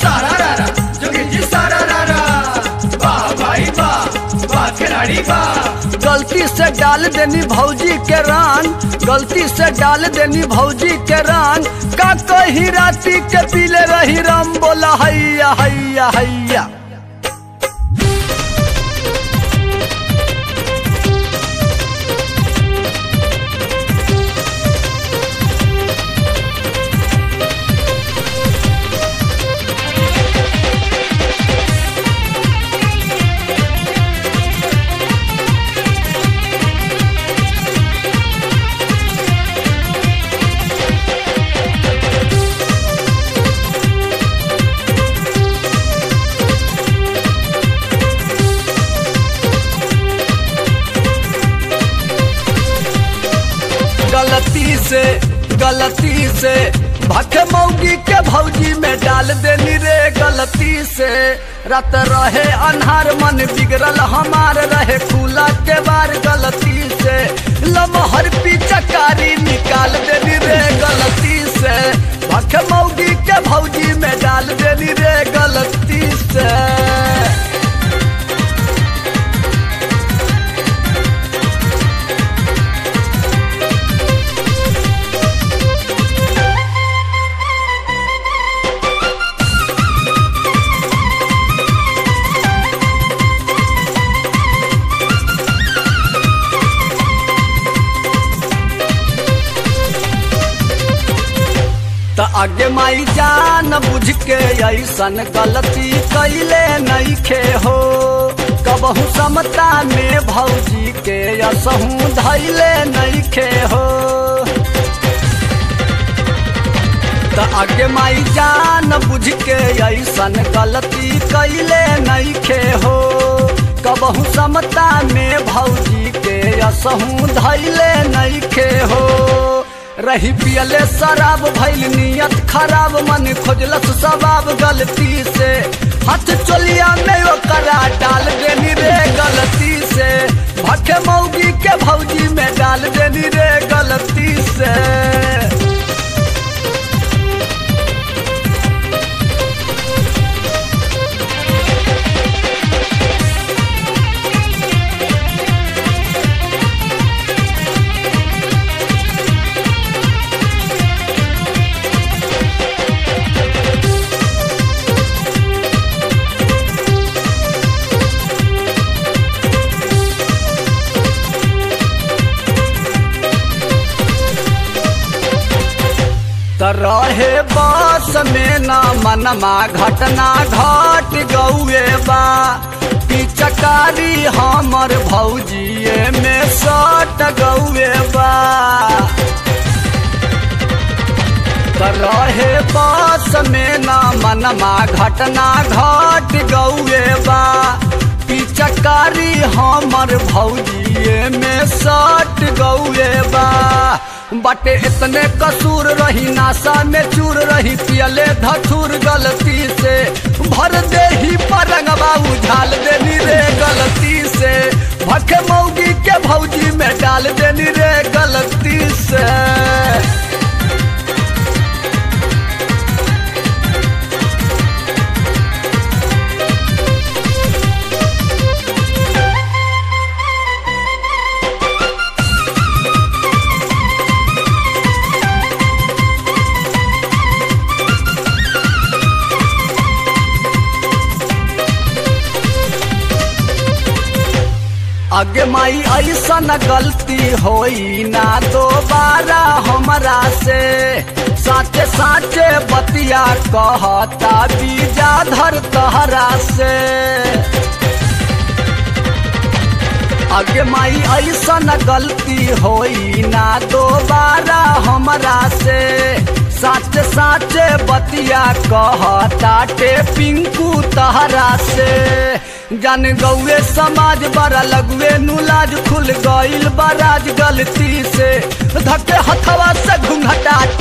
सारा रारा जोगी जी सारा रारा वाह भाई वाह वाह खिलाड़ी वाह गलती से डाल देनी भौजी के रंग गलती से डाल देनी भौजी के रंग का कही राती के पीले रही राम बोला हैया हैया हैया गलती से गलती से भखे मौगी के भौजी में डाल देनी रे गलती से रात रहे अनहार मन बिगड़ल हमार रहे खुला के बार गलती से लमहर पिचकारी निकाल देनी रे गलती से भखे मौगी के भौजी में डाल देनी रे गलती से त आगे माई जान बुझ के ऐसन गलती कैले नहीं खे हो कबहू समता में भौजी के असहू धैले नहीं खे हो त आगे माई जान बुझ के ऐसन गलती कैले नहीं खे हो कबहू समता में भौजी के असहू धैले नहीं खे हो रही पियले शराब भैल नियत खराब मन खोजलस सबाब गलती से हाथ चोलिया में ओकरा डाल देनी रे गलती से भखे मौगी के भौजी में डाल देनी रे गलती से त रहे बस में न मनमा घटना घट गौए बा पिचकारी हमर भौजिए में सट गौए बा त रहे बस में न मनमा घटना घट गौए बा पिचकारी हमर भौजिए में सट गौए बा बाटे इतने कसूर रही नासा में चूर रही पियले धथुर गलती से भर दे ही परंगबा उझाल देनी रे गलती से भखे मौगी के भौजी में डाल देनी रे गलती से आगे माई ऐसन गलती होई ना दोबारा हमरा से साचे साचे बतिया कहता बीजा धर तहरा से आगे माई ऐसन गलती होई ना दोबारा हमरा से साचे साचे बतिया कहता टे पिंकू तहरा से जान गौए समाज बड़ा लगुए नुलाज खुल गईल बराज गलती से धके हथवा से घुंघटा